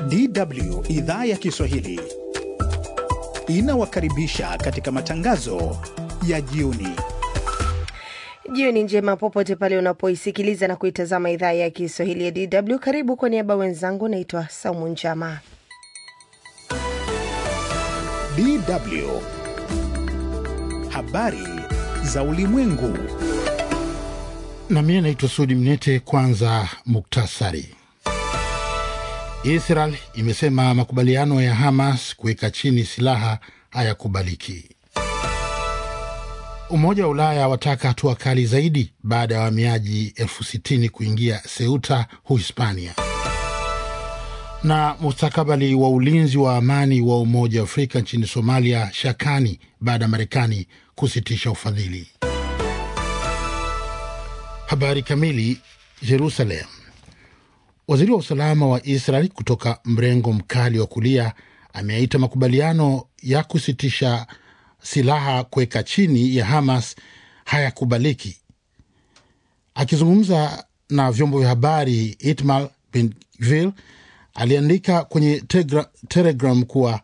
DW idhaa ya Kiswahili inawakaribisha katika matangazo ya jioni. Jioni njema popote pale unapoisikiliza na kuitazama idhaa ya Kiswahili ya DW. Karibu kwa niaba wenzangu, naitwa Saumu Njama. DW habari za ulimwengu. na mie naitwa Sudi Mnete. Kwanza muktasari. Israel imesema makubaliano ya Hamas kuweka chini silaha hayakubaliki. Umoja wa Ulaya wataka hatua kali zaidi baada ya wahamiaji elfu sitini kuingia Ceuta, Uhispania. Na mustakabali wa ulinzi wa amani wa Umoja wa Afrika nchini Somalia shakani baada ya Marekani kusitisha ufadhili. Habari kamili. Jerusalem. Waziri wa usalama wa Israel kutoka mrengo mkali wa kulia ameaita makubaliano ya kusitisha silaha kuweka chini ya Hamas hayakubaliki. Akizungumza na vyombo vya habari, Itmal Ben Gvir aliandika kwenye tegra, Telegram kuwa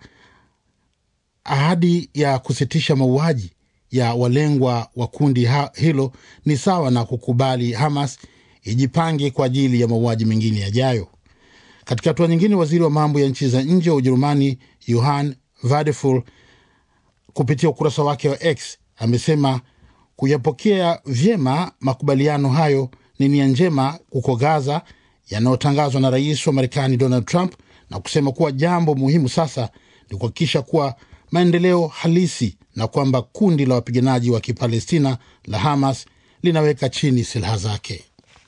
ahadi ya kusitisha mauaji ya walengwa wa kundi ha, hilo ni sawa na kukubali Hamas ijipange kwa ajili ya mauaji mengine yajayo. Katika hatua nyingine, waziri wa mambo ya nchi za nje wa Ujerumani Johann Vadeful kupitia ukurasa wake wa X amesema kuyapokea vyema makubaliano hayo ni nia njema huko Gaza yanayotangazwa na rais wa Marekani Donald Trump, na kusema kuwa jambo muhimu sasa ni kuhakikisha kuwa maendeleo halisi na kwamba kundi la wapiganaji wa Kipalestina la Hamas linaweka chini silaha zake.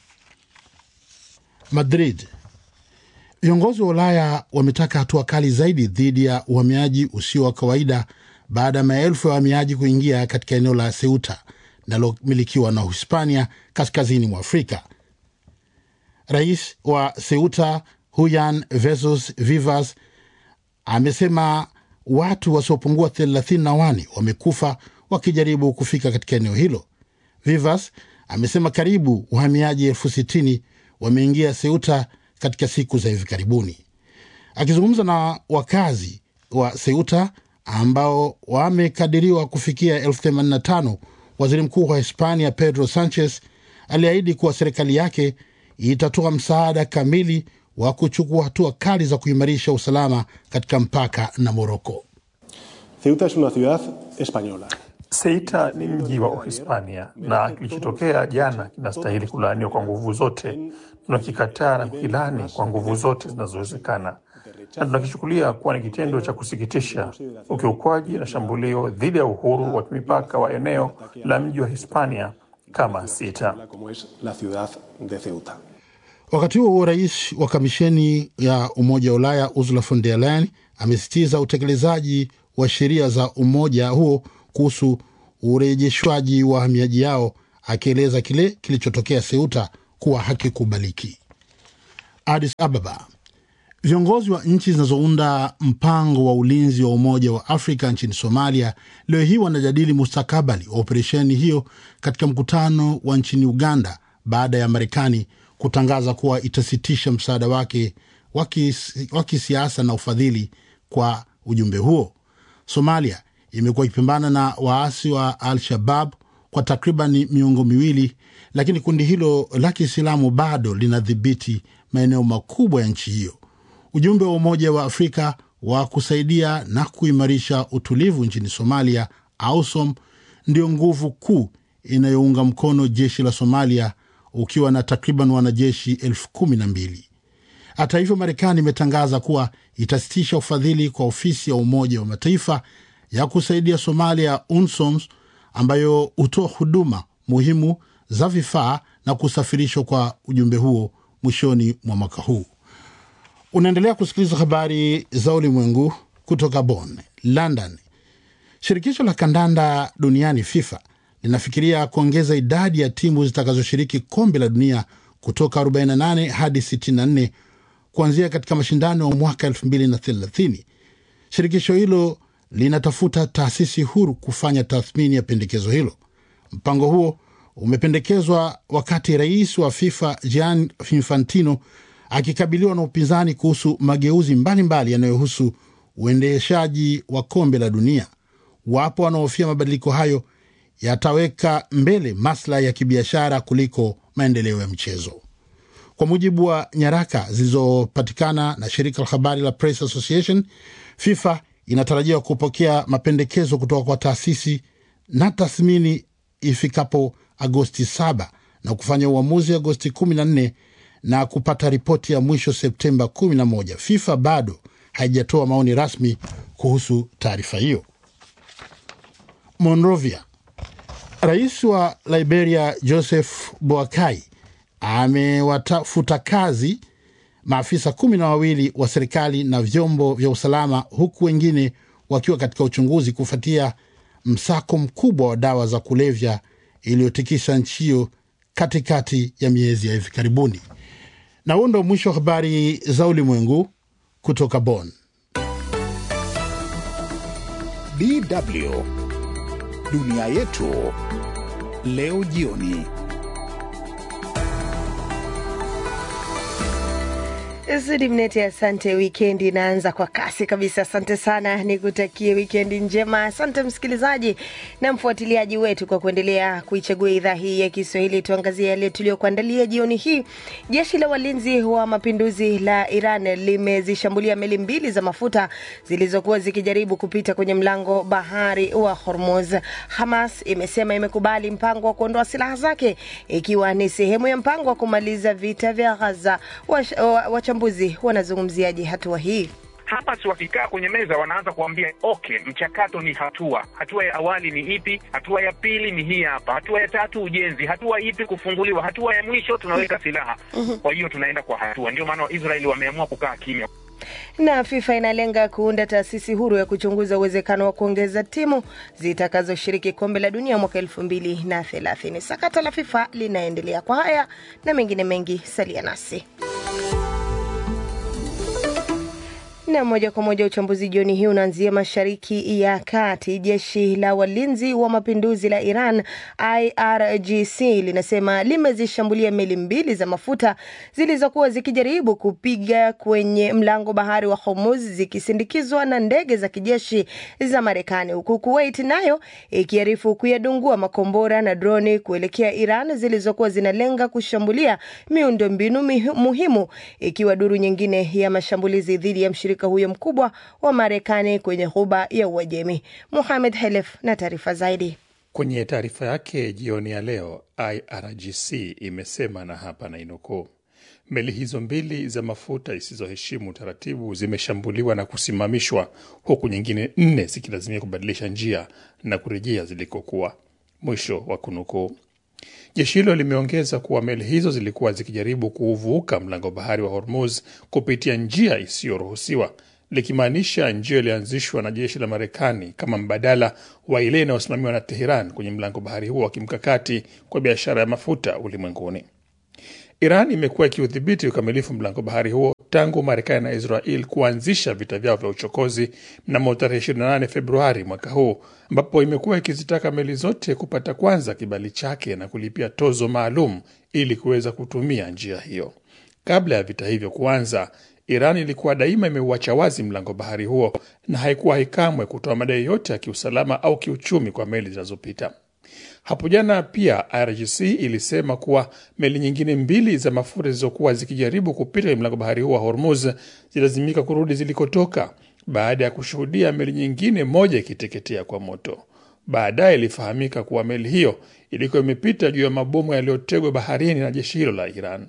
Madrid. Viongozi wa Ulaya wametaka hatua kali zaidi dhidi ya uhamiaji usio wa kawaida baada ya maelfu ya wahamiaji kuingia katika eneo la Ceuta linalomilikiwa na Uhispania kaskazini mwa Afrika. Rais wa Ceuta Juan Vesos Vivas amesema watu wasiopungua thelathini na wane wamekufa wakijaribu kufika katika eneo hilo. Vivas amesema karibu wahamiaji elfu sitini wameingia Ceuta katika siku za hivi karibuni. Akizungumza na wakazi wa Ceuta ambao wamekadiriwa kufikia elfu themanini na tano, waziri mkuu wa Hispania Pedro Sanchez aliahidi kuwa serikali yake itatoa msaada kamili wa kuchukua hatua kali za kuimarisha usalama katika mpaka na Moroko. Ceuta es una ciudad española. Ceuta ni mji wa Uhispania na kilichotokea jana kinastahili kulaaniwa kwa nguvu zote. Tunakikataa na kukilani kwa nguvu zote zinazowezekana, na tunakichukulia kuwa ni kitendo cha kusikitisha, ukiukwaji na shambulio dhidi ya uhuru wa mipaka wa eneo la mji wa Hispania kama Ceuta. Como es la ciudad de Ceuta. Wakati huo huo, rais wa kamisheni ya Umoja wa Ulaya Ursula von der Leyen amesisitiza utekelezaji wa sheria za umoja huo kuhusu urejeshwaji wa wahamiaji yao, akieleza kile kilichotokea Ceuta kuwa hakikubaliki. Addis Ababa. Viongozi wa nchi zinazounda mpango wa ulinzi wa Umoja wa Afrika nchini Somalia leo hii wanajadili mustakabali wa operesheni hiyo katika mkutano wa nchini Uganda baada ya Marekani kutangaza kuwa itasitisha msaada wake wa kisiasa na ufadhili kwa ujumbe huo. Somalia imekuwa ikipambana na waasi wa Al-Shabab kwa takriban miongo miwili, lakini kundi hilo la Kiislamu bado linadhibiti maeneo makubwa ya nchi hiyo. Ujumbe wa Umoja wa Afrika wa kusaidia na kuimarisha utulivu nchini Somalia, AUSOM, ndio nguvu kuu inayounga mkono jeshi la Somalia ukiwa na takriban wanajeshi elfu kumi na mbili. Hata hivyo, Marekani imetangaza kuwa itasitisha ufadhili kwa ofisi ya Umoja wa Mataifa ya kusaidia Somalia, UNSOM, ambayo hutoa huduma muhimu za vifaa na kusafirishwa kwa ujumbe huo mwishoni mwa mwaka huu. Unaendelea kusikiliza habari za ulimwengu kutoka Bonn. London. Shirikisho la kandanda duniani FIFA linafikiria kuongeza idadi ya timu zitakazoshiriki kombe la dunia kutoka 48 hadi 64 kuanzia katika mashindano ya mwaka 2030. Shirikisho hilo linatafuta taasisi huru kufanya tathmini ya pendekezo hilo. Mpango huo umependekezwa wakati rais wa FIFA Gianni Infantino akikabiliwa na upinzani kuhusu mageuzi mbalimbali yanayohusu uendeshaji wa kombe la dunia. Wapo wanaohofia mabadiliko hayo yataweka mbele maslahi ya kibiashara kuliko maendeleo ya mchezo. Kwa mujibu wa nyaraka zilizopatikana na shirika la habari la Press Association, FIFA inatarajiwa kupokea mapendekezo kutoka kwa taasisi na tathmini ifikapo Agosti 7 na kufanya uamuzi Agosti 14 na kupata ripoti ya mwisho Septemba 11. FIFA bado haijatoa maoni rasmi kuhusu taarifa hiyo. Monrovia, rais wa Liberia Joseph Boakai amewatafuta kazi maafisa kumi na wawili wa serikali na vyombo vya usalama huku wengine wakiwa katika uchunguzi kufuatia msako mkubwa wa dawa za kulevya iliyotikisa nchi hiyo katikati ya miezi ya hivi karibuni. Na huo ndo mwisho wa habari za ulimwengu kutoka Bonn. DW dunia yetu leo jioni. Sudi Mnete, asante. Wikendi inaanza kwa kasi kabisa. Asante sana, nikutakie wikendi njema. Asante msikilizaji na mfuatiliaji wetu kwa kuendelea kuichagua idhaa hii ya Kiswahili. Tuangazie yale tuliyokuandalia jioni hii. Jeshi la walinzi wa mapinduzi la Iran limezishambulia meli mbili za mafuta zilizokuwa zikijaribu kupita kwenye mlango bahari wa Hormuz. Hamas imesema imekubali mpango wa kuondoa silaha zake ikiwa ni sehemu ya mpango wa kumaliza vita vya Gaza. Wachambuzi wanazungumziaje hatua hii? Hamas wakikaa kwenye meza wanaanza kuambia okay, mchakato ni hatua. Hatua ya awali ni ipi? Hatua ya pili ni hii hapa. Hatua ya tatu ujenzi. Hatua ipi? Kufunguliwa. Hatua ya mwisho tunaweka silaha. Kwa hiyo tunaenda kwa hatua. Ndio maana Waisraeli wameamua kukaa kimya. Na FIFA inalenga kuunda taasisi huru ya kuchunguza uwezekano wa kuongeza timu zitakazoshiriki kombe la dunia mwaka elfu mbili na thelathini. Sakata la FIFA linaendelea. Kwa haya na mengine mengi, salia nasi na moja kwa moja uchambuzi jioni hii unaanzia mashariki ya kati. Jeshi la walinzi wa mapinduzi la Iran IRGC linasema limezishambulia meli mbili za mafuta zilizokuwa zikijaribu kupiga kwenye mlango bahari wa Hormuz zikisindikizwa na ndege za kijeshi za Marekani, huku Kuwait nayo ikiarifu kuyadungua makombora na droni kuelekea Iran zilizokuwa zinalenga kushambulia miundombinu muhimu, ikiwa duru nyingine ya mashambulizi dhidi ya mshirika huyo mkubwa wa Marekani kwenye ghuba ya Uajemi. Muhamed Helef na taarifa zaidi. Kwenye taarifa yake jioni ya leo, IRGC imesema na hapa nainukuu, meli hizo mbili za mafuta zisizoheshimu taratibu zimeshambuliwa na kusimamishwa, huku nyingine nne zikilazimia kubadilisha njia na kurejea zilikokuwa, mwisho wa kunukuu. Jeshi hilo limeongeza kuwa meli hizo zilikuwa zikijaribu kuuvuka mlango bahari wa Hormuz kupitia njia isiyoruhusiwa, likimaanisha njia iliyoanzishwa na jeshi la Marekani kama mbadala wa ile inayosimamiwa na Teheran kwenye mlango bahari huo wa kimkakati kwa biashara ya mafuta ulimwenguni. Iran imekuwa ikiudhibiti ukamilifu mlango bahari huo tangu Marekani na Israel kuanzisha vita vyao vya uchokozi mnamo tarehe 28 Februari mwaka huu, ambapo imekuwa ikizitaka meli zote kupata kwanza kibali chake na kulipia tozo maalum ili kuweza kutumia njia hiyo. Kabla ya vita hivyo kuanza, Iran ilikuwa daima imeuacha wazi mlango bahari huo na haikuwahi kamwe kutoa madai yote ya kiusalama au kiuchumi kwa meli zinazopita. Hapo jana pia IRGC ilisema kuwa meli nyingine mbili za mafuta zilizokuwa zikijaribu kupita kwenye mlango bahari huo wa Hormuz zilazimika kurudi zilikotoka baada ya kushuhudia meli nyingine moja ikiteketea kwa moto. Baadaye ilifahamika kuwa meli hiyo ilikuwa imepita juu ya mabomu yaliyotegwa baharini na jeshi hilo la Iran.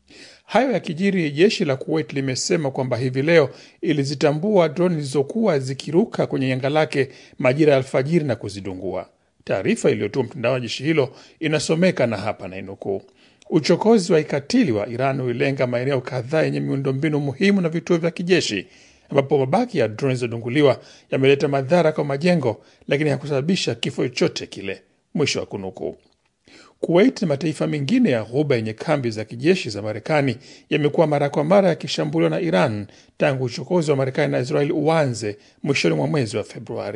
Hayo yakijiri, jeshi la Kuwait limesema kwamba hivi leo ilizitambua droni zilizokuwa zikiruka kwenye anga lake majira ya alfajiri na kuzidungua. Taarifa iliyotua mtandao wa jeshi hilo inasomeka na hapa nainukuu: uchokozi wa ikatili wa Iran ulilenga maeneo kadhaa yenye miundombinu muhimu na vituo vya kijeshi, ambapo mabaki ya droni zilizodunguliwa yameleta madhara kwa majengo, lakini hakusababisha kifo chochote kile, mwisho wa kunukuu. Kuwait na mataifa mengine ya Ghuba yenye kambi za kijeshi za Marekani yamekuwa mara kwa mara yakishambuliwa na Iran tangu uchokozi wa Marekani na Israeli uanze mwishoni mwa mwezi wa Februari.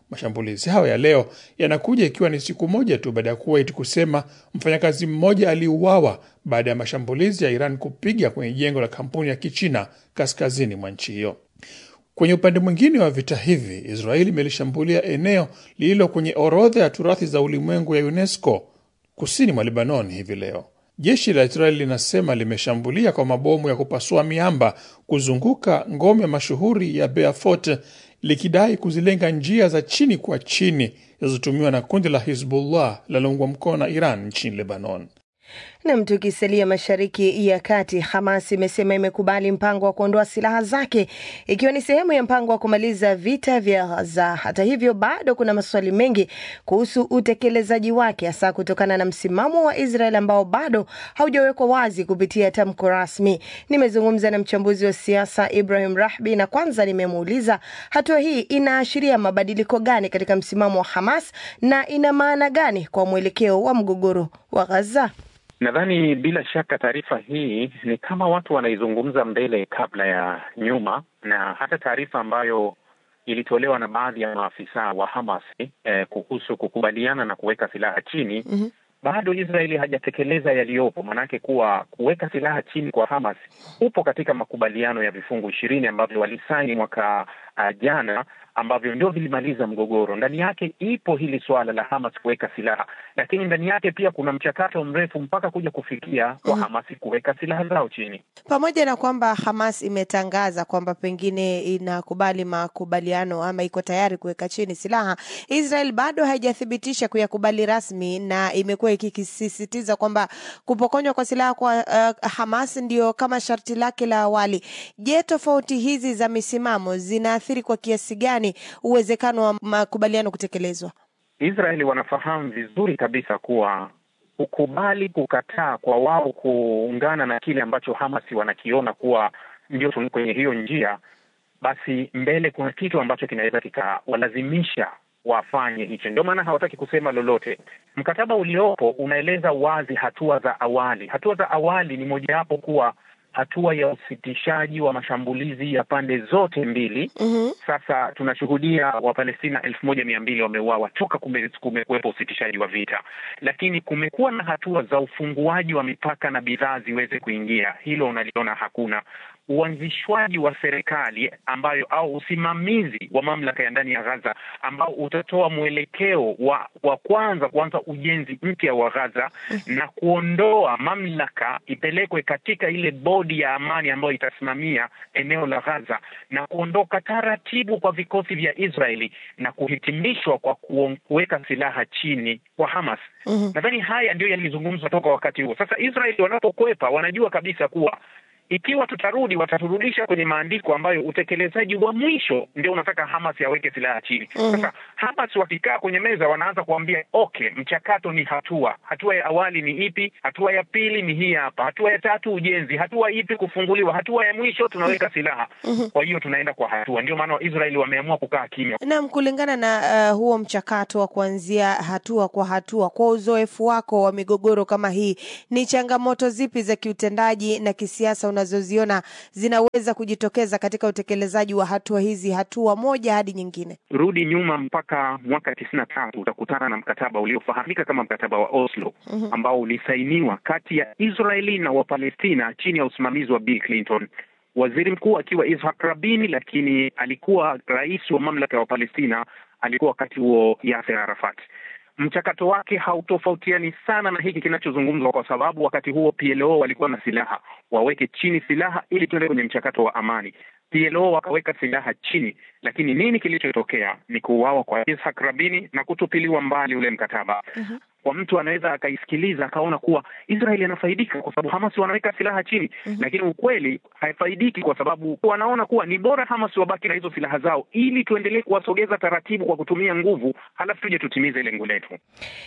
Mashambulizi hayo ya leo yanakuja ikiwa ni siku moja tu baada ya Kuwait kusema mfanyakazi mmoja aliuawa baada ya mashambulizi ya Iran kupiga kwenye jengo la kampuni ya Kichina kaskazini mwa nchi hiyo. Kwenye upande mwingine wa vita hivi, Israeli imelishambulia eneo lililo kwenye orodha ya turathi za ulimwengu ya UNESCO kusini mwa Lebanon hivi leo. Jeshi la Israeli linasema limeshambulia kwa mabomu ya kupasua miamba kuzunguka ngome mashuhuri ya Beaufort likidai kuzilenga njia za chini kwa chini zinazotumiwa na kundi la Hizbullah linaloungwa mkono na Iran nchini Lebanon. Nam, tukisalia mashariki ya kati, Hamas imesema imekubali mpango wa kuondoa silaha zake ikiwa ni sehemu ya mpango wa kumaliza vita vya Gaza. Hata hivyo, bado kuna maswali mengi kuhusu utekelezaji wake, hasa kutokana na msimamo wa Israel ambao bado haujawekwa wazi kupitia tamko rasmi. Nimezungumza na mchambuzi wa siasa Ibrahim Rahbi na kwanza nimemuuliza hatua hii inaashiria mabadiliko gani katika msimamo wa Hamas na ina maana gani kwa mwelekeo wa mgogoro wa Gaza. Nadhani bila shaka taarifa hii ni kama watu wanaizungumza mbele kabla ya nyuma, na hata taarifa ambayo ilitolewa na baadhi ya maafisa wa Hamas eh, kuhusu kukubaliana na kuweka silaha chini mm -hmm. Bado Israeli hajatekeleza yaliyopo, maanake kuwa kuweka silaha chini kwa Hamas upo katika makubaliano ya vifungu ishirini ambavyo walisaini mwaka uh, jana ambavyo ndio vilimaliza mgogoro. Ndani yake ipo hili suala la Hamas kuweka silaha, lakini ndani yake pia kuna mchakato mrefu mpaka kuja kufikia kwa Hamas kuweka silaha zao chini. Pamoja na kwamba Hamas imetangaza kwamba pengine inakubali makubaliano ama iko tayari kuweka chini silaha, Israel bado haijathibitisha kuyakubali rasmi, na imekuwa ikisisitiza kwamba kupokonywa kwa silaha kwa uh, Hamas ndio kama sharti lake la awali. Je, tofauti hizi za misimamo zinaathiri kwa kiasi gani uwezekano wa makubaliano kutekelezwa? Israeli wanafahamu vizuri kabisa kuwa kukubali kukataa kwa wao kuungana na kile ambacho Hamas wanakiona kuwa ndio kwenye hiyo njia, basi mbele kuna kitu ambacho kinaweza kikawalazimisha wafanye hicho. Ndio maana hawataki kusema lolote. Mkataba uliopo unaeleza wazi hatua za awali. Hatua za awali ni mojawapo kuwa hatua ya usitishaji wa mashambulizi ya pande zote mbili. mm -hmm. Sasa tunashuhudia Wapalestina elfu moja mia mbili wameuawa toka kumekuwepo usitishaji wa vita, lakini kumekuwa na hatua za ufunguaji wa mipaka na bidhaa ziweze kuingia. Hilo unaliona hakuna uanzishwaji wa serikali ambayo au usimamizi wa mamlaka ya ndani ya Gaza ambao utatoa mwelekeo wa, wa kwanza kuanza ujenzi mpya wa Gaza na kuondoa mamlaka ipelekwe katika ile bodi ya amani ambayo itasimamia eneo la Gaza na kuondoka taratibu kwa vikosi vya Israeli na kuhitimishwa kwa kuweka silaha chini kwa Hamas. Mm-hmm. Nadhani haya ndio yalizungumzwa toka wakati huo. Sasa Israeli wanapokwepa wanajua kabisa kuwa ikiwa tutarudi wataturudisha kwenye maandiko ambayo utekelezaji wa mwisho ndio unataka Hamas yaweke silaha chini. mm -hmm. Sasa Hamas wakikaa kwenye meza wanaanza kuambia okay, mchakato ni hatua, hatua ya awali ni ipi? Hatua ya pili ni hii hapa, hatua ya tatu ujenzi, hatua ipi kufunguliwa, hatua ya mwisho tunaweka silaha. mm -hmm. Kwa hiyo tunaenda kwa hatua, ndio maana Waisraeli wameamua kukaa kimya. Naam, kulingana na uh, huo mchakato wa kuanzia hatua kwa hatua, kwa uzoefu wako wa migogoro kama hii, ni changamoto zipi za kiutendaji na kisiasa unazoziona zinaweza kujitokeza katika utekelezaji wa hatua hizi, hatua moja hadi nyingine? Rudi nyuma mpaka mwaka tisini na tatu utakutana na mkataba uliofahamika kama mkataba wa Oslo mm -hmm. ambao ulisainiwa kati ya Israeli na Wapalestina chini ya usimamizi wa Bill Clinton, waziri mkuu akiwa Ishak Rabin, lakini alikuwa rais wa mamlaka ya Wapalestina alikuwa wakati huo Yasser Arafat. Mchakato wake hautofautiani sana na hiki kinachozungumzwa, kwa sababu wakati huo PLO walikuwa na silaha, waweke chini silaha ili tuende kwenye mchakato wa amani. PLO wakaweka silaha chini, lakini nini kilichotokea? Ni kuuawa kwa Ishak Rabini na kutupiliwa mbali ule mkataba. uh-huh. Kwa mtu anaweza akaisikiliza akaona kuwa Israeli anafaidika kwa sababu Hamas wanaweka silaha chini. uh-huh. Lakini ukweli haifaidiki kwa sababu wanaona kuwa ni bora Hamas wabaki na hizo silaha zao ili tuendelee kuwasogeza taratibu kwa kutumia nguvu, halafu tuje tutimize lengo letu.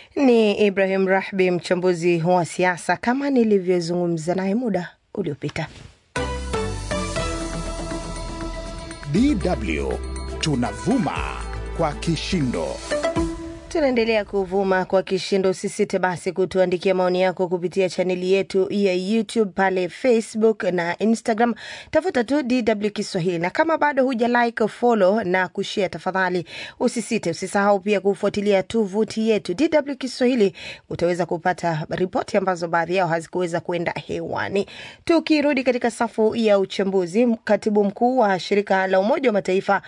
Ni Ibrahim Rahbi, mchambuzi wa siasa, kama nilivyozungumza naye muda uliopita. DW tunavuma kwa kishindo. Tunaendelea kuvuma kwa kishindo. Usisite basi kutuandikia maoni yako kupitia chaneli yetu ya YouTube pale Facebook na Instagram, tafuta tu DW Kiswahili, na kama bado huja like, follow na kushare, tafadhali usisite. Usisahau pia kufuatilia tovuti yetu DW Kiswahili, utaweza kupata ripoti ambazo baadhi yao hazikuweza kuenda hewani. Tukirudi katika safu ya uchambuzi, katibu mkuu wa shirika la Umoja wa Mataifa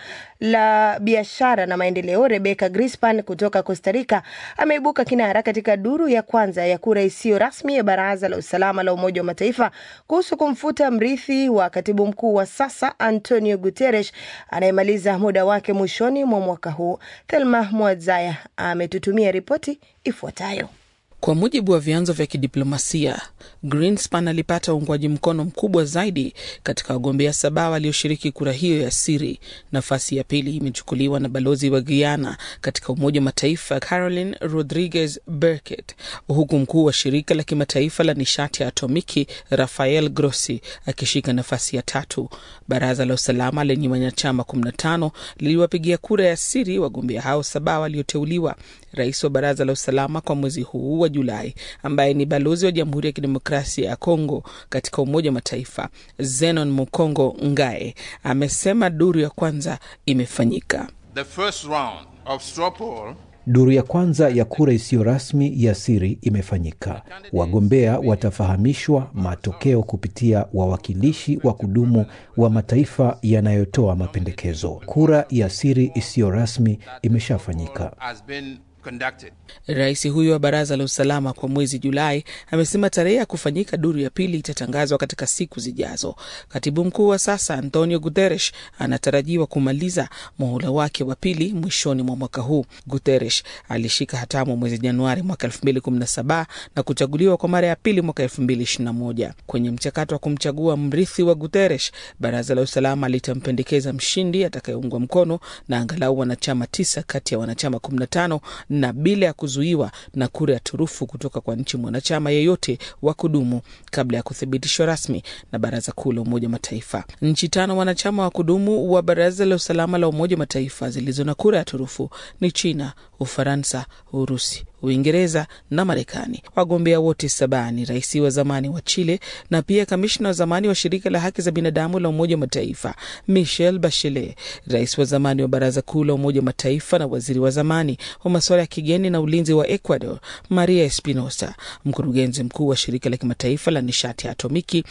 la biashara na maendeleo Rebecca Grispan kutoka Costa Rica ameibuka kinara katika duru ya kwanza ya kura isiyo rasmi ya Baraza la Usalama la Umoja wa Mataifa kuhusu kumfuta mrithi wa katibu mkuu wa sasa Antonio Guterres anayemaliza muda wake mwishoni mwa mwaka huu. Thelma Mwadzaya ametutumia ripoti ifuatayo. Kwa mujibu wa vyanzo vya kidiplomasia, Greenspan alipata uungwaji mkono mkubwa zaidi katika wagombea saba walioshiriki kura hiyo ya siri. Nafasi ya pili imechukuliwa na balozi wa Guyana katika Umoja wa Mataifa Caroline Rodriguez Burkett, huku mkuu wa shirika la kimataifa la nishati ya atomiki Rafael Grossi akishika nafasi ya tatu. Baraza la usalama lenye wanachama 15 liliwapigia kura ya siri wagombea hao saba walioteuliwa. Rais wa baraza la usalama kwa mwezi huu wa Julai, ambaye ni balozi wa Jamhuri ya Kidemokrasia ya Kongo katika Umoja wa Mataifa, Zenon Mukongo Ngae, amesema duru ya kwanza imefanyika. The first round of straw poll Duru ya kwanza ya kura isiyo rasmi ya siri imefanyika. Wagombea watafahamishwa matokeo kupitia wawakilishi wa kudumu wa mataifa yanayotoa mapendekezo. Kura ya siri isiyo rasmi imeshafanyika. has been conducted. Rais huyo wa baraza la usalama kwa mwezi Julai amesema tarehe ya kufanyika duru ya pili itatangazwa katika siku zijazo. Katibu mkuu wa sasa Antonio Guterres anatarajiwa kumaliza muhula wake wa pili mwishoni mwa mwaka huu. Guterres alishika hatamu mwezi Januari mwaka 2017 na kuchaguliwa kwa mara ya pili mwaka 2021. Kwenye mchakato wa kumchagua mrithi wa Guterres, baraza la usalama litampendekeza mshindi atakayeungwa mkono na angalau wanachama tisa kati ya wanachama 15 na bila ya kuzuiwa na kura ya turufu kutoka kwa nchi mwanachama yeyote wa kudumu kabla ya kuthibitishwa rasmi na Baraza Kuu la Umoja wa Mataifa. Nchi tano wanachama wa kudumu wa Baraza la Usalama la Umoja wa Mataifa zilizo na kura ya turufu ni China, Ufaransa, Urusi, Uingereza na Marekani. Wagombea wote saba ni rais wa zamani wa Chile na pia kamishna wa zamani wa shirika la haki za binadamu la Umoja wa Mataifa Michelle Bachelet, rais wa zamani wa Baraza Kuu la Umoja wa Mataifa na waziri wa zamani wa masuala ya kigeni na ulinzi wa Ecuador Maria Espinosa, mkurugenzi mkuu wa shirika la kimataifa la nishati ya atomiki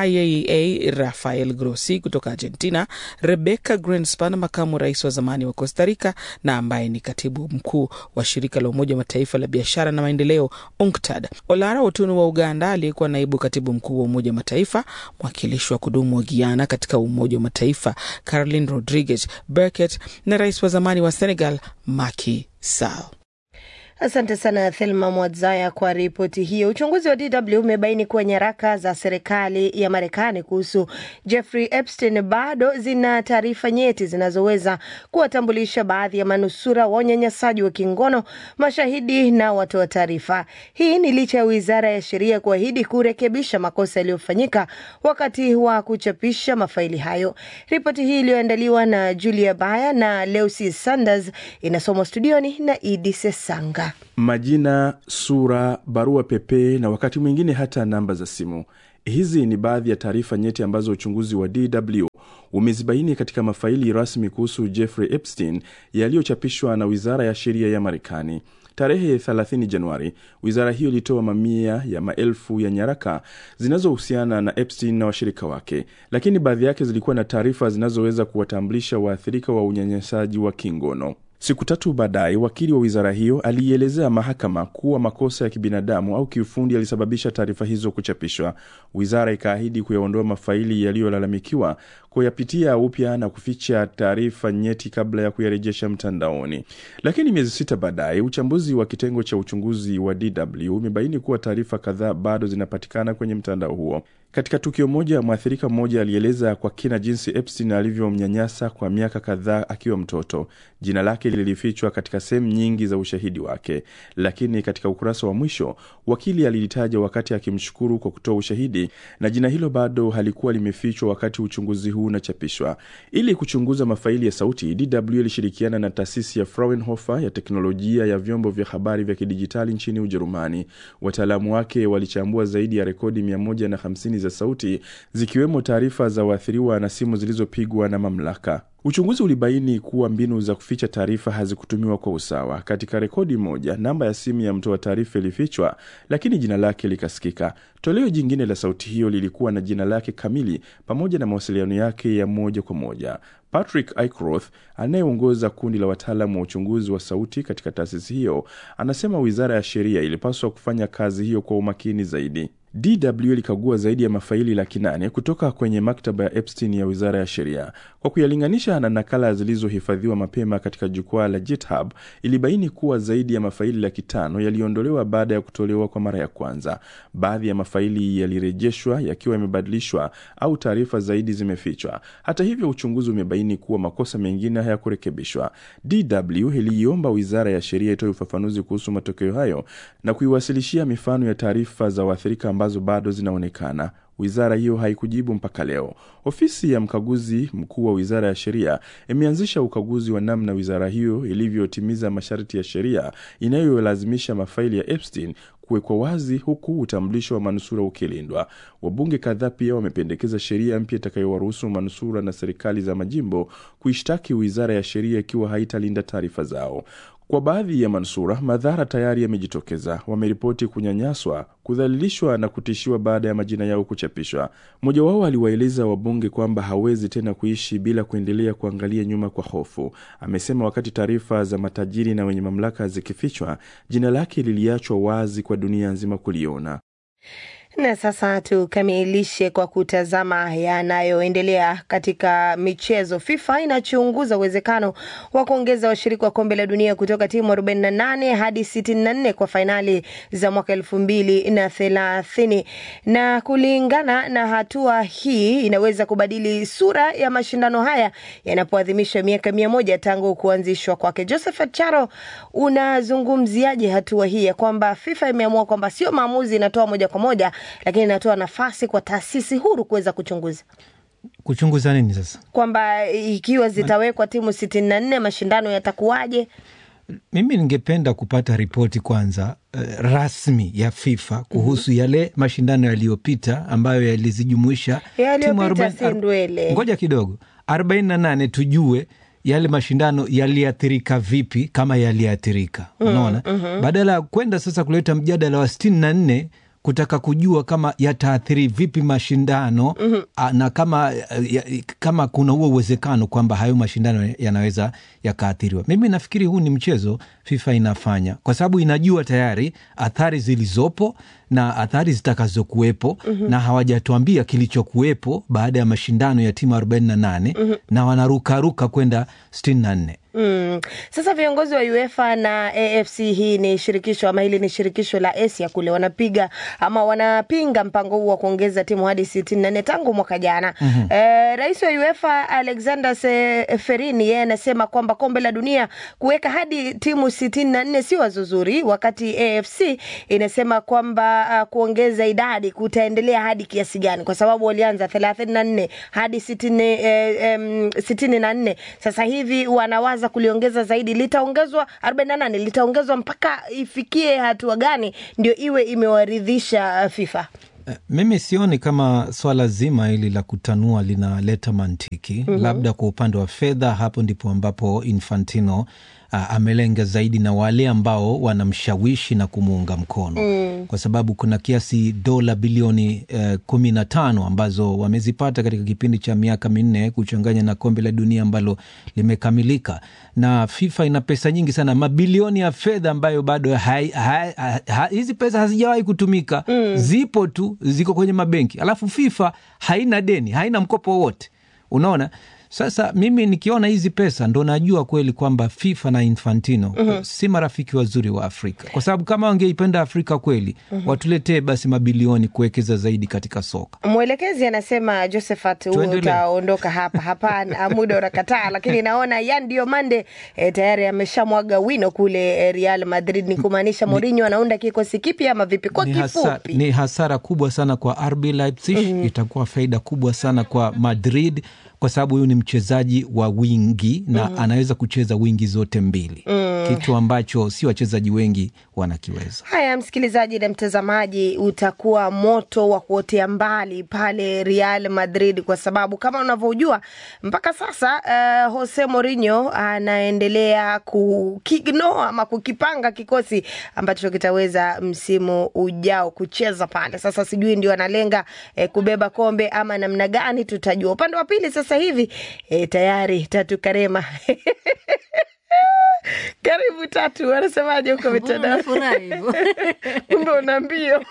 IAEA Rafael Grossi kutoka Argentina, Rebecca Greenspan, makamu rais wa zamani wa Costa Rica na ambaye ni katibu mkuu wa shirika la Umoja wa Mataifa la biashara na maendeleo UNCTAD, Olara Otunu wa Uganda aliyekuwa naibu katibu mkuu wa Umoja wa Mataifa, mwakilishi wa kudumu wa Guyana katika Umoja wa Mataifa Caroline Rodriguez Burkett na rais wa zamani wa Senegal Macky Sall. Asante sana Thelma Mwadzaya kwa ripoti hiyo. Uchunguzi wa DW umebaini kuwa nyaraka za serikali ya Marekani kuhusu Jeffrey Epstein bado zina taarifa nyeti zinazoweza kuwatambulisha baadhi ya manusura wa unyanyasaji wa kingono, mashahidi na watoa taarifa. Hii ni licha ya wizara ya sheria kuahidi kurekebisha makosa yaliyofanyika wakati wa kuchapisha mafaili hayo. Ripoti hii iliyoandaliwa na Julia Baya na Leusi Sanders inasomwa studioni na Idi Sesanga. Majina, sura, barua pepe na wakati mwingine hata namba za simu. Hizi ni baadhi ya taarifa nyeti ambazo uchunguzi wa DW umezibaini katika mafaili rasmi kuhusu Jeffrey Epstein yaliyochapishwa na wizara ya sheria ya Marekani. Tarehe 30 Januari, wizara hiyo ilitoa mamia ya maelfu ya nyaraka zinazohusiana na Epstein na washirika wake, lakini baadhi yake zilikuwa na taarifa zinazoweza kuwatambulisha waathirika wa unyanyasaji wa kingono. Siku tatu baadaye, wakili wa wizara hiyo aliielezea mahakama kuwa makosa ya kibinadamu au kiufundi yalisababisha taarifa hizo kuchapishwa. Wizara ikaahidi kuyaondoa mafaili yaliyolalamikiwa, kuyapitia upya na kuficha taarifa nyeti kabla ya kuyarejesha mtandaoni. Lakini miezi sita baadaye, uchambuzi wa kitengo cha uchunguzi wa DW umebaini kuwa taarifa kadhaa bado zinapatikana kwenye mtandao huo. Katika tukio moja, mwathirika mmoja alieleza kwa kina jinsi Epstein alivyomnyanyasa kwa miaka kadhaa akiwa mtoto. Jina lake lilifichwa katika sehemu nyingi za ushahidi wake, lakini katika ukurasa wa mwisho wakili alilitaja wakati akimshukuru kwa kutoa ushahidi, na jina hilo bado halikuwa limefichwa wakati uchunguzi huu unachapishwa. Ili kuchunguza mafaili ya sauti, DW ilishirikiana na taasisi ya Fraunhofer ya teknolojia ya vyombo vya habari vya kidijitali nchini Ujerumani. Wataalamu wake walichambua zaidi ya rekodi 150 za sauti zikiwemo taarifa za waathiriwa na simu zilizopigwa na mamlaka. Uchunguzi ulibaini kuwa mbinu za kuficha taarifa hazikutumiwa kwa usawa. Katika rekodi moja, namba ya simu ya mtoa taarifa ilifichwa, lakini jina lake likasikika. Toleo jingine la sauti hiyo lilikuwa na jina lake kamili pamoja na mawasiliano yake ya moja kwa moja. Patrick Ickroth anayeongoza kundi la wataalamu wa uchunguzi wa sauti katika taasisi hiyo anasema wizara ya sheria ilipaswa kufanya kazi hiyo kwa umakini zaidi. DW ilikagua zaidi ya mafaili laki nane kutoka kwenye maktaba ya Epstein ya wizara ya sheria. Kwa kuyalinganisha na nakala zilizohifadhiwa mapema katika jukwaa la GitHub, ilibaini kuwa zaidi ya mafaili laki tano yaliondolewa baada ya kutolewa kwa mara ya kwanza. Baadhi ya mafaili yalirejeshwa yakiwa yamebadilishwa au taarifa zaidi zimefichwa. Hata hivyo, uchunguzi umebaini kuwa makosa mengine hayakurekebishwa. DW iliiomba wizara ya sheria itoe ufafanuzi kuhusu matokeo hayo na kuiwasilishia mifano ya taarifa za waathirika ambazo bado zinaonekana. Wizara hiyo haikujibu mpaka leo. Ofisi ya mkaguzi mkuu wa wizara ya sheria imeanzisha ukaguzi wa namna wizara hiyo ilivyotimiza masharti ya sheria inayolazimisha mafaili ya Epstein kuwekwa wazi huku utambulisho wa manusura ukilindwa. Wabunge kadhaa pia wamependekeza sheria mpya itakayowaruhusu manusura na serikali za majimbo kuishtaki wizara ya sheria ikiwa haitalinda taarifa zao. Kwa baadhi ya manusura, madhara tayari yamejitokeza. Wameripoti kunyanyaswa, kudhalilishwa na kutishiwa baada ya majina yao kuchapishwa. Mmoja wao aliwaeleza wabunge kwamba hawezi tena kuishi bila kuendelea kuangalia nyuma kwa hofu. Amesema wakati taarifa za matajiri na wenye mamlaka zikifichwa, jina lake liliachwa wazi kwa dunia nzima kuliona. Na sasa tukamilishe kwa kutazama yanayoendelea katika michezo. FIFA inachunguza uwezekano wa kuongeza washiriki wa kombe la dunia kutoka timu 48 hadi 64 kwa fainali za mwaka elfu mbili na thelathini, na kulingana na hatua hii inaweza kubadili sura ya mashindano haya yanapoadhimisha miaka mia moja tangu kuanzishwa kwake. Josephat Charo, unazungumziaje hatua hii ya kwamba FIFA imeamua kwamba sio maamuzi inatoa moja kwa moja lakini inatoa nafasi kwa taasisi huru kuweza kuchunguza kuchunguza nini sasa, kwamba ikiwa zitawekwa timu sitini na nne mashindano yatakuwaje? Mimi ningependa kupata ripoti kwanza uh, rasmi ya FIFA kuhusu mm -hmm. yale mashindano yaliyopita ambayo yalizijumuisha yaliyopita, si ndwele. Ngoja kidogo, arobaini na nane tujue yale mashindano yaliathirika vipi, kama yaliathirika, unaona mm -hmm. badala ya kwenda sasa kuleta mjadala wa sitini na nne kutaka kujua kama yataathiri vipi mashindano mm -hmm. na kama, ya, kama kuna huo uwezekano kwamba hayo mashindano yanaweza yakaathiriwa. Mimi nafikiri huu ni mchezo FIFA inafanya kwa sababu inajua tayari athari zilizopo na athari zitakazokuwepo mm -hmm. na hawajatuambia kilichokuwepo baada ya mashindano ya timu 48 mm -hmm. na wanarukaruka kwenda 64. Mm. Sasa viongozi wa UEFA na AFC, hii ni shirikisho ama hili ni shirikisho la Asia kule, wanapiga ama wanapinga mpango huu wa kuongeza timu hadi sitini na nne tangu mwaka jana. mm -hmm. Eh, rais wa UEFA Alexander Seferini yeye anasema kwamba kombe la dunia kuweka hadi timu sitini na nne si wazo zuri, wakati AFC inasema kwamba uh, kuongeza idadi kutaendelea hadi kiasi gani, kwa sababu walianza thelathini na nne hadi sitini, eh, um, sitini na nne sasa hivi wanawaza kuliongeza zaidi, litaongezwa 48 litaongezwa mpaka ifikie hatua gani ndio iwe imewaridhisha FIFA? Mimi sioni kama swala zima hili la kutanua linaleta mantiki. mm -hmm. Labda kwa upande wa fedha, hapo ndipo ambapo Infantino uh, amelenga zaidi na wale ambao wanamshawishi na kumuunga mkono mm. kwa sababu kuna kiasi dola bilioni uh, kumi na tano ambazo wamezipata katika kipindi cha miaka minne kuchanganya na kombe la dunia ambalo limekamilika, na FIFA ina pesa nyingi sana, mabilioni ya fedha ambayo bado hai, hai, hai, hizi pesa hazijawahi kutumika mm. zipo tu, ziko kwenye mabenki, alafu FIFA haina deni, haina mkopo wowote, unaona Sasa mimi nikiona hizi pesa ndo najua kweli kwamba FIFA na Infantino Mhm. si marafiki wazuri wa Afrika, kwa sababu kama wangeipenda Afrika kweli Mhm. watuletee basi mabilioni kuwekeza zaidi katika soka. Mwelekezi anasema Josephat, huo Tuendelee. utaondoka hapa. Hapana, muda unakataa, lakini naona Yan Diomande e, tayari ameshamwaga wino kule e, Real Madrid. Ni kumaanisha Mourinho anaunda kikosi kipi ama vipi? Kwa ni, hasara, kifupi, ni hasara kubwa sana kwa RB Leipzig Mhm. itakuwa faida kubwa sana kwa Madrid kwa sababu huyu ni mchezaji wa wingi na Mhm. anaweza kucheza wingi zote mbili Mm. kitu ambacho si wachezaji wengi wanakiweza. Haya, msikilizaji na mtazamaji, utakuwa moto wa kuotea mbali pale Real Madrid, kwa sababu kama unavyojua mpaka sasa uh, Jose Mourinho anaendelea kukignoa ama kukipanga kikosi ambacho kitaweza msimu ujao kucheza pale. Sasa sijui ndio analenga eh, kubeba kombe ama namna gani, tutajua. Upande wa pili sasa hivi eh, tayari Tatu Karema karibu Tatu, wanasemaje huko mitandao? unafurahi hivyo? Kumbe una mbio.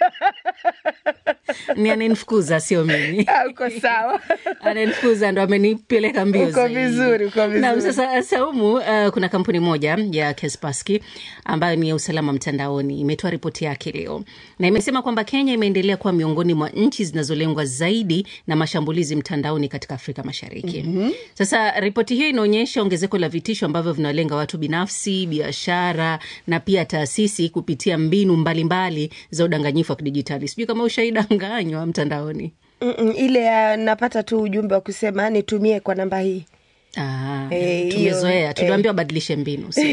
ni ananifukuza sio mimi Ah, uko sawa ananifukuza ndo amenipeleka mbio Uko zaidi. vizuri, uko vizuri. Naam, sasa Saumu, uh, kuna kampuni moja ya Kaspersky ambayo ni ya usalama mtandaoni imetoa ripoti yake leo na imesema kwamba Kenya imeendelea kuwa miongoni mwa nchi zinazolengwa zaidi na mashambulizi mtandaoni katika Afrika Mashariki. Mhm. Sasa ripoti hiyo inaonyesha ongezeko la vitisho ambavyo vinalenga watu binafsi, biashara na pia taasisi kupitia mbinu mbalimbali mbali za udanganyifu wa kidijitali. Sijui kama ushaidanganywa mtandaoni. Mm-mm, ile ya napata tu ujumbe wa kusema nitumie kwa namba hii. Ah, Eh, hiyo, tumezoea eh. tuliambiwa wabadilishe mbinu sio?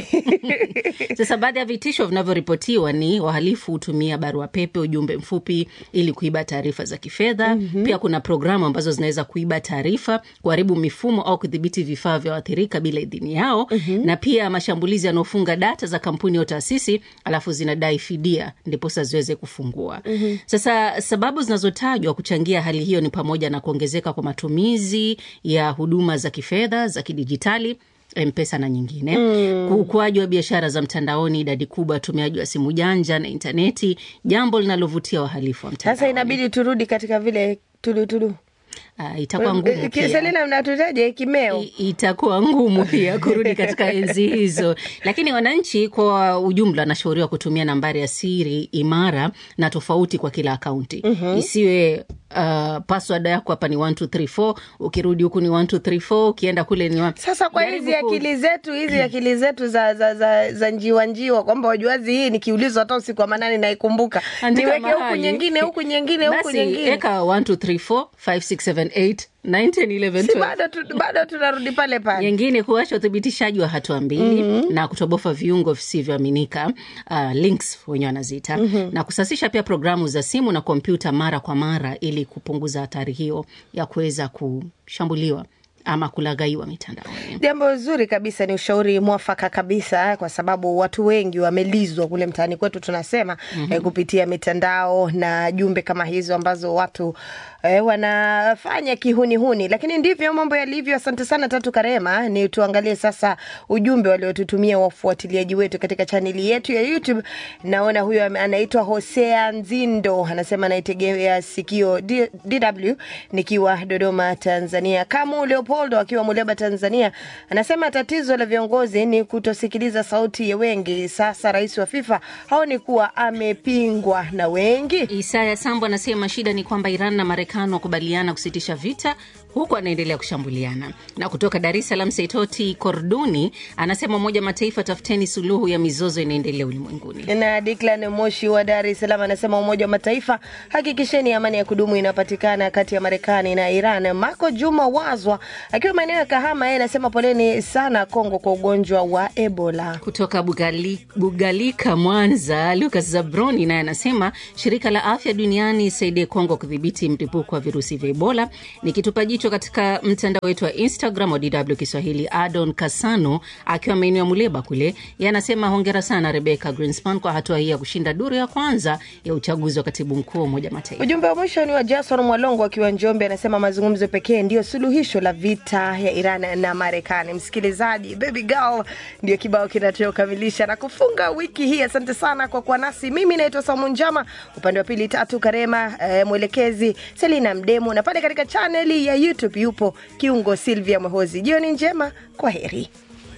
Sasa baadhi ya vitisho vinavyoripotiwa ni wahalifu hutumia barua pepe, ujumbe mfupi ili kuiba taarifa za kifedha. Mhm. Pia kuna programu ambazo zinaweza kuiba taarifa, kuharibu mifumo au kudhibiti vifaa vya waathirika bila idhini yao. Na pia mashambulizi yanaofunga data za kampuni au taasisi alafu zinadai fidia ndiposa ziweze kufungua. Mhm. Sasa sababu zinazotajwa kuchangia hali hiyo ni pamoja na kuongezeka kwa matumizi ya huduma za kifedha za kidijitali mpesa na nyingine Mm. ukuaji wa biashara za mtandaoni idadi kubwa ya watumiaji wa simu janja na intaneti jambo linalovutia wahalifu wa mtandao Sasa inabidi turudi katika vile tulutulu. uh, itakuwa ngumu pia. Selina, mnatutaje kimeo? itakuwa ngumu pia kurudi katika enzi hizo, lakini wananchi kwa ujumla wanashauriwa kutumia nambari ya siri imara na tofauti kwa kila akaunti Mhm. isiwe uh, password yako hapa ni 1234 ukirudi huku ni 1234 ukienda kule ni wa... Sasa kwa Jaribu hizi ku- akili zetu hizi akili zetu za, za, za, za njiwa njiwa kwamba wajuazi hii nikiulizwa hata usiku wa manane naikumbuka Andika niweke huku mahali. nyingine huku nyingine huku Basi nyingine eka 1234 5678 1911 si bado tu, bado tunarudi pale pale nyingine kuacha uthibitishaji wa hatua mbili Mhm. na kutobofa viungo visivyoaminika uh, links wenyewe wanaziita Mhm. na kusasisha pia programu za simu na kompyuta mara kwa mara ili kupunguza hatari hiyo ya kuweza kushambuliwa ama kulaghaiwa mitandaoni Jambo zuri kabisa, ni ushauri mwafaka kabisa, kwa sababu watu wengi wamelizwa kule mtaani kwetu, tunasema Mhm. eh, kupitia mitandao na jumbe kama hizo ambazo watu eh, wanafanya kihunihuni, lakini ndivyo mambo yalivyo. Asante sana Tatu Karema. Ni tuangalie sasa ujumbe waliotutumia wafuatiliaji wetu katika chaneli yetu ya YouTube. Naona huyo ame- anaitwa Hosea Nzindo, anasema anaitegea sikio D- DW nikiwa Dodoma, Tanzania. Kamu Leopoldo akiwa Muleba, Tanzania, anasema tatizo la viongozi ni kutosikiliza sauti ya wengi. Sasa rais wa FIFA haoni kuwa amepingwa na wengi. Isaya Sambo anasema shida ni kwamba Iran na Marekani wakubaliana kusitisha vita huku anaendelea kushambuliana. Na kutoka Dar es Salaam, Saitoti Korduni anasema Umoja wa Mataifa, tafuteni suluhu ya mizozo inaendelea ulimwenguni. na Declan Moshi wa Dar es Salaam anasema Umoja wa Mataifa, hakikisheni amani ya kudumu inapatikana kati ya Marekani na Iran. Mako Juma Wazwa akiwa maeneo ya Kahama, yeye anasema poleni sana Kongo kwa ugonjwa wa Ebola. Kutoka Bugali, Bugalika, Mwanza, Lucas Zabroni naye anasema shirika la afya duniani isaidie Kongo kudhibiti mlipuko wa virusi vya Ebola. Nikitupa jicho katika mtandao wetu wa Instagram wa DW Kiswahili, Adon Kasano akiwa maeneo ya Muleba kule, yeye anasema hongera sana Rebecca Greenspan kwa hatua hii ya kushinda duru ya kwanza ya uchaguzi wa katibu mkuu wa Umoja wa Mataifa. Ujumbe wa mwisho ni wa Jason Mwalongo akiwa Njombe, anasema mazungumzo pekee ndiyo suluhisho la vita ya Iran na Marekani. Msikilizaji, baby girl ndio kibao kinachokamilisha na kufunga wiki hii. Asante sana kwa kuwa nasi. Mimi naitwa Saumu Njama, upande wa pili Tatu Karema, eh, mwelekezi Selina Mdemu, na pale katika chaneli ya YouTube YouTube yupo kiungo Silvia Mwehozi. Jioni njema, kwa heri.